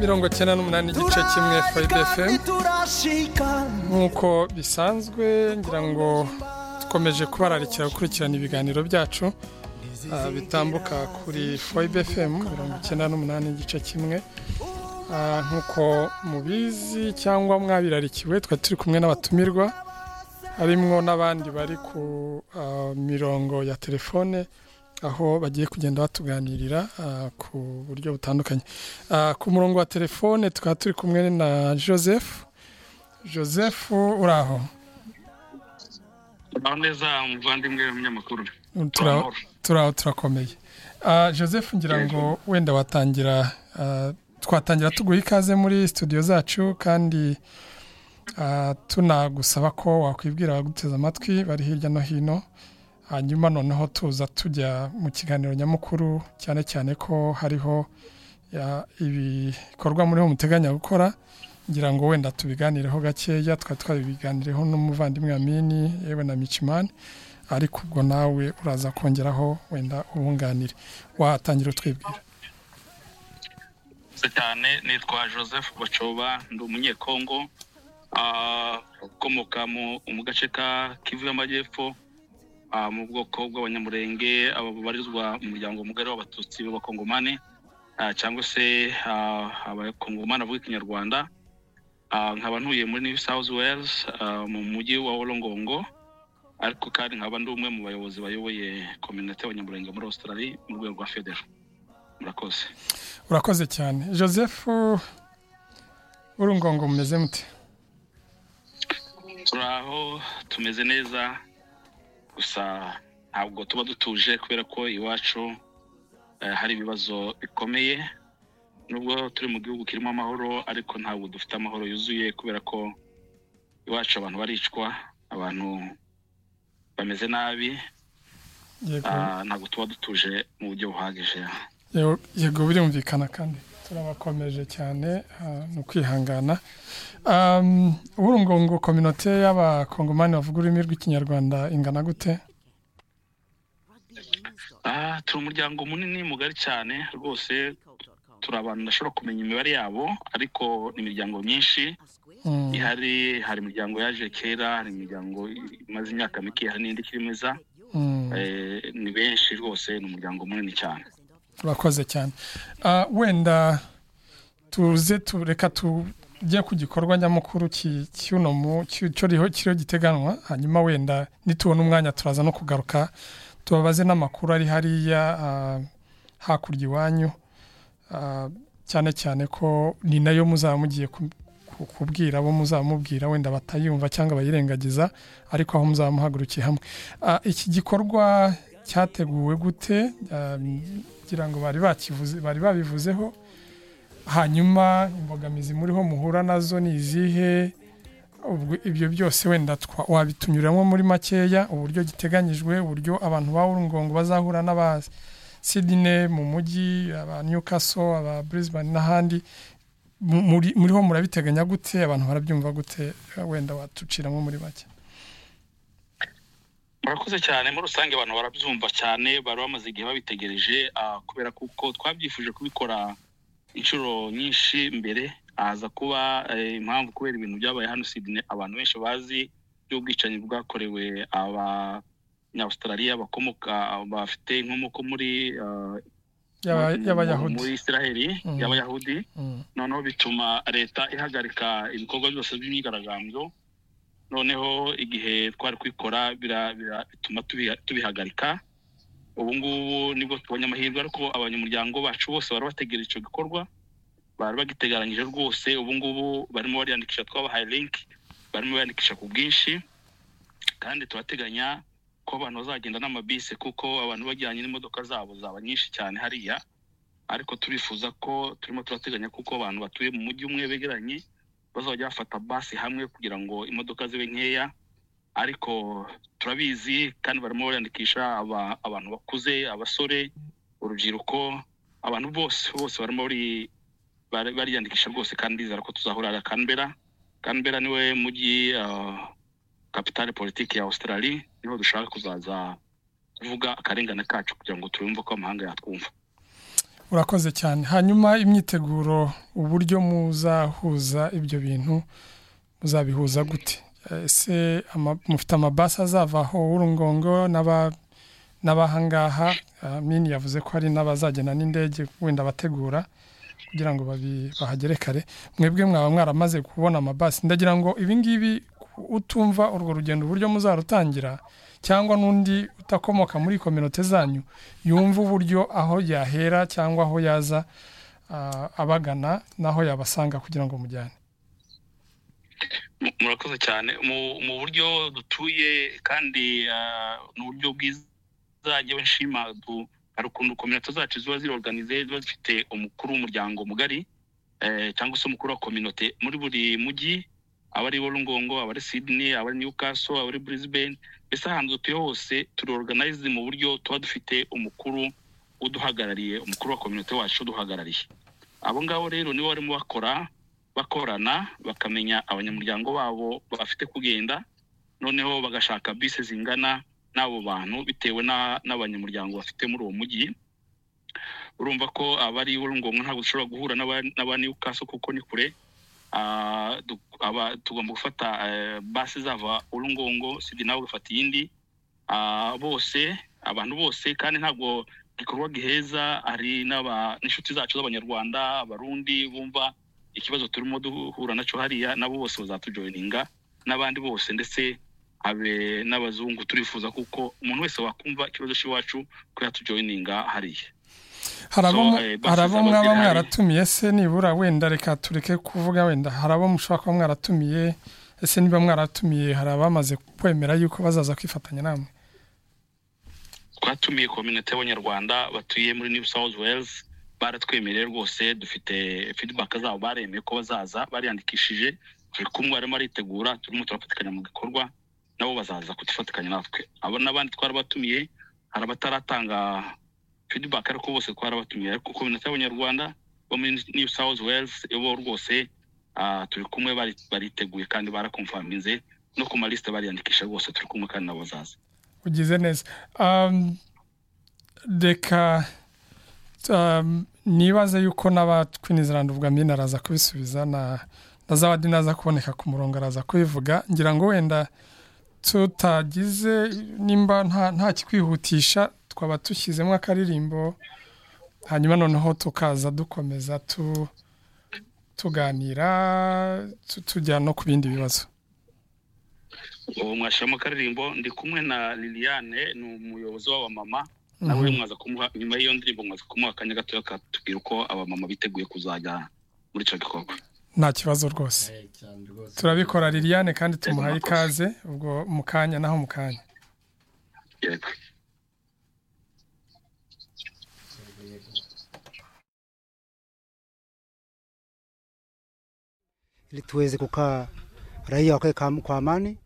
mirongo cyenda n'umunani igice kimwe fayide efemu nk'uko bisanzwe ngira ngo dukomeje kubararikira gukurikirana ibiganiro byacu ah, bitambuka kuri foyibe efemu mirongo icyenda n'umunani igice kimwe Ah, nk'uko mubizi cyangwa mwabirarikiwe twari turi kumwe n'abatumirwa harimwo n'abandi bari ku ah, mirongo ya telefone aho bagiye kugenda batuganirira ah, ku buryo butandukanye Ah, ku murongo wa telefone tukaba turi kumwe na joseph joseph uri aho Aho neza umuvandimwe w'umunyamakuru Turaho- Amahoro. turaho turakomeye Ah, joseph ngira ngo wenda watangira ah, twatangira tuguha ikaze muri studio zacu kandi ah, tunagusaba ko wakwibwira abaguteze amatwi bari hirya no hino hanyuma noneho tuza tujya mu kiganiro nyamukuru cyane cyane ko hariho ya- ibikorwa muri ho muteganya gukora ngira ngo wenda tubiganireho gakeya twari twabiganireho n'umuvandimwe Amini yewe na micimani ariko ubwo nawe uraza kongeraho wenda ubunganire watangira utwibwira Se cyane nitwa joseph bacoba ndi umunyekongo ah, ukomoka mu- mu gace ka kivu y'amajyepfo ah, mu bwoko bw'abanyamurenge aba babarizwa mu muryango mugari w'abatutsi b'abakongomani ah, cyangwa se ah, abakongomani bavuga ikinyarwanda Ah, nkaba ntuye muri new south wales ah, mu mujyi wa worongongo ariko kandi nkaba ndi umwe mu bayobozi bayoboye kominite y'abanyamurenge muri australia mu rwego rwa federo murakoze urakoze cyane joseph urungongo mumeze mute turaho tumeze neza gusa ntabwo tuba dutuje kubera ko iwacu eh, hari ibibazo bikomeye nubwo turi mu gihugu kirimo amahoro ariko ntabwo dufite amahoro yuzuye kubera ko iwacu abantu baricwa abantu bameze nabi yego ah, ntabwo tuba dutuje mu buryo buhagije Yego- yego birumvikana kandi turabakomeje cyane ah, ni ukwihangana Um, urungongo kominote y'abakongomani bavuga ururimi rw'ikinyarwanda ingana gute Ah, turi umuryango munini mugari cyane rwose turi abantu ndashobora kumenya imibare yabo ariko ni imiryango myinshi Mm, ihari hari imiryango yaje kera hari imiryango imaze imyaka mike hari n'indi ikiri myiza mm, Eh, ni benshi rwose ni umuryango munini cyane urakoze cyane Ah, wenda tuze tu- reka tujye ku gikorwa nyamukuru ki- cy'uno mu- cy- cy'uriho- kiriho giteganwa hanyuma wenda nitubona umwanya turaza no kugaruka tubabaze n'amakuru ari hariya ah, hakurya iwanyu Ah, cyane cyane ko ni nayo muzaba mugiye ku- ku- kubwira abo muzaba mubwira wenda batayumva cyangwa bayirengagiza ariko aho muzaba muhagurukiye hamwe Ah, iki gikorwa cyateguwe gute Ah, ngira ngo bari bakivuze bari babivuzeho hanyuma imbogamizi muriho muhura nazo ni izihe ubwo ibyo byose wenda twa- wabitunyuramo muri makeya uburyo giteganyijwe uburyo abantu ba urungongo bazahura n'aba sidine mu mujyi aba newcastle aba brisbane n'ahandi Mu- muri, muriho murabiteganya gute abantu barabyumva gute wenda watuciramo muri make murakoze cyane muri rusange abantu barabyumva cyane bari bamaze igihe babitegereje ah, kubera kuko twabyifuje kubikora inshuro nyinshi mbere haza kuba eh, impamvu kubera ibintu byabaye hano sidine abantu benshi bazi by'ubwicanyi bwakorewe abanyaustraliya bakomoka bafite inkomoko muri ah, Y'aba- mu- y'abayahudi muri isiraheli Mhm. y'abayahudi Mm. noneho bituma leta ihagarika ibikorwa byose by'imyigaragambyo noneho igihe twari kwikora bira- bira- bituma tubiha- tubihagarika ubu ngubu nibwo tubonye amahirwe ariko abanyamuryango bacu bose bari bategereje icyo gikorwa bari bagiteganyije rwose ubu ngubu barimo bariyandikisha twabahaye linki barimo bariyandikisha ku bwinshi kandi turateganya ko abantu bazagenda n'amabisi kuko abantu bajyanye n'imodoka zabo zaba nyinshi cyane hariya ariko turifuza ko turimo turateganya kuko abantu batuye mu mujyi umwe begeranye bazajya bafata basi hamwe kugira ngo imodoka zibe nkeya ariko turabizi kandi barimo bariyandikisha aba- abantu bakuze abasore urubyiruko abantu bose bose barimo bari- bari- bariyandikisha rwose kandi ndizera ko tuzahurira kanbera kanbera niwe mujyi ah, kapitale politiki ya australia niho dushaka kuzaza kuvuga akarengane kacu kugira ngo turumve ko amahanga yatwumva urakoze cyane hanyuma imyiteguro uburyo muzahuza ibyo bintu muzabihuza gute ese ama- mufite amabasi azavaho urungongo n'aba- n'abahangaha mini yavuze ko hari n'abazagenda n'indege wenda abategura kugira ngo babi- bahagere kare mwebwe mwaba mwaramaze kubona amabasi ndagira ngo ibingibi utumva urwo rugendo uburyo muzarutangira cyangwa n'undi utakomoka muri kominote zanyu yumva uburyo aho yahera cyangwa aho yaza ah, abagana n'aho yabasanga kugira ngo mujyane Mu- murakoze cyane mu mu buryo dutuye kandi ah, ni uburyo bwiza njyewe nshima du- hari ukuntu kominote zacu ziba ziriorganize ziba zifite umukuru w'umuryango mugari eh, cyangwa se umukuru wa kominote muri buri mujyi aba ari Wollongong aba ari Sydney aba ari Newcastle aba ari Brisbane mbese ahantu dutuye hose turi organize mu buryo tuba dufite umukuru uduhagarariye umukuru wa kominote wacu uduhagarariye abo ngabo rero nibo barimo bakora bakorana bakamenya abanyamuryango babo bafite kugenda noneho bagashaka bisi zingana n'abo bantu bitewe na- n'abanyamuryango bafite muri uwo mujyi urumva ko abari burungongo ntabwo dushobora guhura n'aba- n'aba Newcastle kuko ni kure Ah, du- aba- tugomba gufata eh, basi zava urungongo sidi nawe ugafata iyindi Ah, bose abantu bose kandi ntabwo igikorwa giheza hari n'aba- n'inshuti zacu z'abanyarwanda abarundi bumva ikibazo turimo duhura nacyo hariya nabo bose bazatujoyininga n'abandi bose ndetse habe n'abazungu turifuza kuko umuntu wese wakumva ikibazo cy'iwacu ko yatujoyininga hariya hari abo mu- So, eh, buses hari abo zaba mwaba zihari. mwaratumiye se nibura wenda reka tureke kuvuga wenda hari abo mushobora kuba mwaratumiye ese niba mwaratumiye hari abamaze kwemera yuko bazaza kwifatanya namwe twatumiye kominote y'abanyarwanda batuye muri new south wales baratwemereye rwose dufite feedback zabo baremeye ko bazaza bariyandikishije turi kumwe barimo aritegura turimo turafatikanya mu gikorwa nabo bazaza kudufatikanya natwe abo n'abandi twarabatumiye hari abataratanga feedback ariko bose twarabatumiye ariko kominote y'abanyarwanda bo muri new south wales bo rwose ah, turi kumwe bari- bariteguye kandi barakomfaminze no ku malisite bariyandikisha rwose turi kumwe kandi nabo bazaza ugize neza Um, reka um, nibaze yuko n'aba Queen Zealand ubwa mine araza kubisubiza na na zabadi naza kuboneka ku murongo araza kubivuga ngira ngo wenda tutagize nimba nta nta kikwihutisha twaba dushyizemo akaririmbo hanyuma noneho tukaza dukomeza tu tuganira tu- tujya no ku bindi bibazo ubu mwashyiramo akaririmbo ndi kumwe na liliane ni umuyobozi w'abamama nawe mwaza kumuha nyuma y'iyo ndirimbo mwaza kumuha akanya gatoya akatubwira uko abamama biteguye kuzajya muri icyo gikorwa nta kibazo rwose turabikora liliane kandi tumuhaye ikaze ubwo mu kanya naho mu kanya yego ili tuweze kukaa raia wakae kam- kwa amani